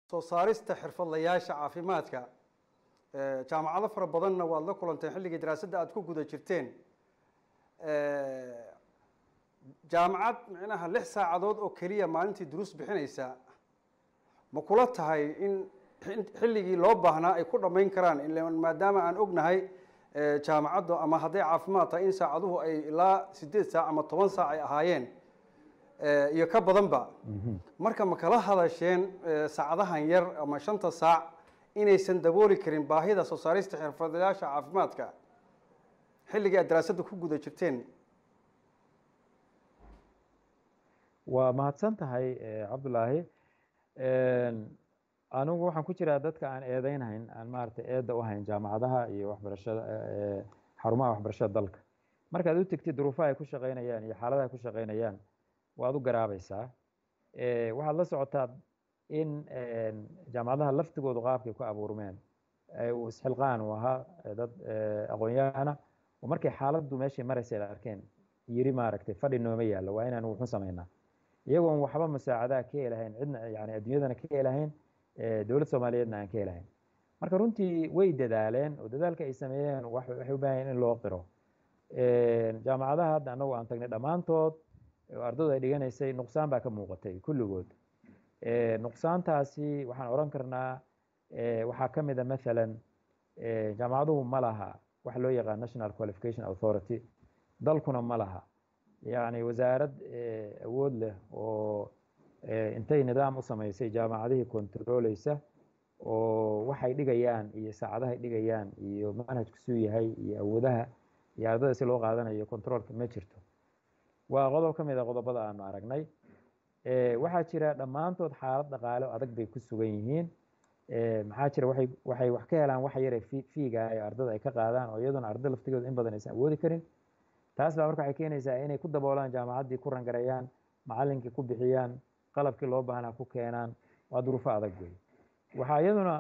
soo saarista xirfadlayaasha caafimaadka jaamacado fara badanna waad la kulanteen xilligii daraasadda aada ku guda jirteen jaamacad micnaha lix saacadood oo keliya maalintii duruus bixinaysa ma kula tahay in xilligii loo baahnaa ay ku dhammayn karaan maadaama aan ognahay jaamacaddu ama hadday caafimaad tahay in saacaduhu ay ilaa sideed saac ama toban saac ay ahaayeen iyo ka badanba marka ma kala hadasheen saacadahan yar ama shanta saac inaysan dabooli karin baahida soo saarista xirfadlayaasha caafimaadka xilligii aad daraasadda ku guda jirteen waa mahadsan tahay cabdulaahi anigu waxaan ku jiraa dadka aan eedeynhayn aan maaragtay eedda u hayn jaamacadaha iyo waxbarashada xarumaha waxbarashada dalka markaad u tegtid duruufaha ay ku shaqeynayaan iyo xaaladaha ay ku shaqeynayaan waad u garaabaysaa waxaad la socotaa in jaamacadaha laftigoodu qaabkay ku abuurmeen isxilqaan uu ahaa dad aqoon-yahana oo markay xaaladdu meeshay maraysa ay arkeen yiri maaragtay fadhi nooma yaallo waa inaan wuxu samaynaa iyagoon waxba musaacadaha ka helahayn cidna yani adduunyadana ka helahayn dowlad soomaaliyeedna aan ka helahayn marka runtii way dadaaleen oo dadaalka ay sameeyeen waxay u baahan in loo qiro jaamacadaha hadda annagu aan tagnay dhammaantood oo ardaydu ay dhiganaysay nuqsaan baa ka muuqatay kulligood nuqsaantaasi waxaan odhan karnaa waxaa ka mid a mathalan jaamacaduhu ma laha waxa loo yaqaan national qualification authority dalkuna ma laha yacni wasaarad awood leh oo intay nidaam u samaysay jaamacadihii controleysa oo waxay dhigayaan iyo saacadahay dhigayaan iyo manhajku suu yahay iyo awoodaha iyo ardada si loo qaadanayo controlka ma jirto waa qodob ka mid a qodobada aanu aragnay waxaa jira dhammaantood xaalad dhaqaale oo adag bay ku sugan yihiin maxaa jira waxay waxay wax ka helaan wax yare fiiga ee ardada ay ka qaadaan oo iyaduna arday laftigooda in badan aysan awoodi karin taas baa marka waxay keenaysaa inay ku daboolaan jaamacaddii ku rangareeyaan macallinkii ku bixiyaan qalabkii loo baahnaa ku keenaan waa duruufo adag wey waxaa iyaduna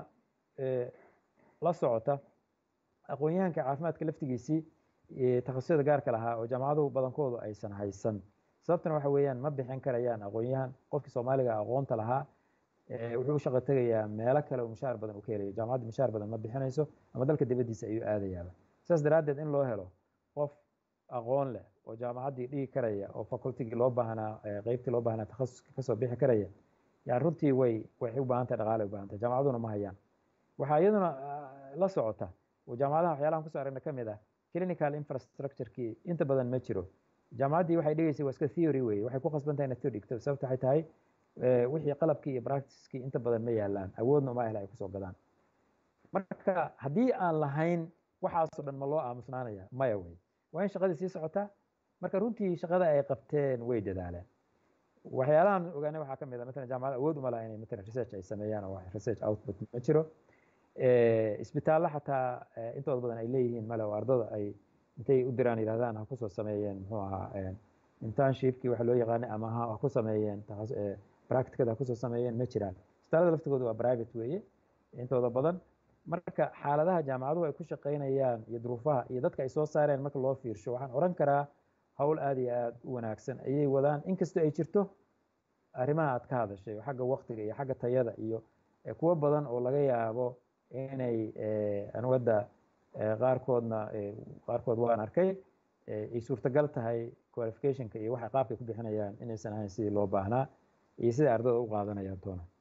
la socota aqoon-yahanka caafimaadka laftigiisii takhasusada gaarka lahaa oo jaamacaduhu badankoodu aysan haysan sababtana waxa weeyaan ma bixin karayaan aqoon-yahan qofkii soomaaliga aqoonta lahaa wuxuu u shaqo tegayaa meelo kale oo mushaar badan uu ka helayo jaamacadda mushaar badan ma bixinayso ama dalka dibaddiisa ayuu aadayaaba saas daraaddeed in loo helo qof aqoon leh oo jaamacaddii dhigi karaya oo facultigii loo baahnaa qeybtii loo baahnaa takhasuskii kasoo bixi karaya yani runtii way waxay u baahan tahay dhaqaale u baahan tahay jaamacaduna ma hayaan waxaa iyaduna la socota oo jaamacadaha waxyaalahan kusoo aragna ka mid ah clinical infrastructurekii inta badan ma jiro jaamacaddii waxay dhigaysay waa iska theory weye waxay ku khasban tahay inaad soo dhigto sababta waxay tahay wixii qalabkii iyo practicekii inta badan ma yaalaan awoodna uma ahla ay kusoo gadaan marka haddii aan lahayn waxaasoo dhan ma loo aamusnaanaya maya wey waa in shaqadii sii socotaa marka runtii shaqada ay qabteen way dadaaleen waxyaalahan ogaanay waxaa ka mid a matalan jaamacada awood uma laha inay matalan research ay sameeyaan oo research output ma jiro isbitaallo xataa intooda badan ay leeyihiin male oo ardada ay intay u diraan yidhahdaan ha kusoo sameeyeen muxuu ahaa internshipkii waxa loo yaqaanay ama ha ku sameeyeen practicada ha kusoo sameeyeen ma jiraan isbitaallada laftigooda waa private weeye intooda badan marka xaaladaha jaamacaduhu ay ku shaqaynayaan iyo duruufaha iyo dadka ay soo saareen marka loo fiirsho waxaan odhan karaa howl aada iyo aada u wanaagsan ayay wadaan inkastoo ay jirto arrimaha aad ka hadashay oo xagga waktiga iyo xagga tayada iyo kuwo badan oo laga yaabo inay anigu hadda qaarkoodna qaarkood waan arkay ay suurtagal tahay qualificationka iyo waxay qaabkay ku bixinayaan inaysan ahayn sidii loo baahnaa iyo siday ardada u qaadanayaan toona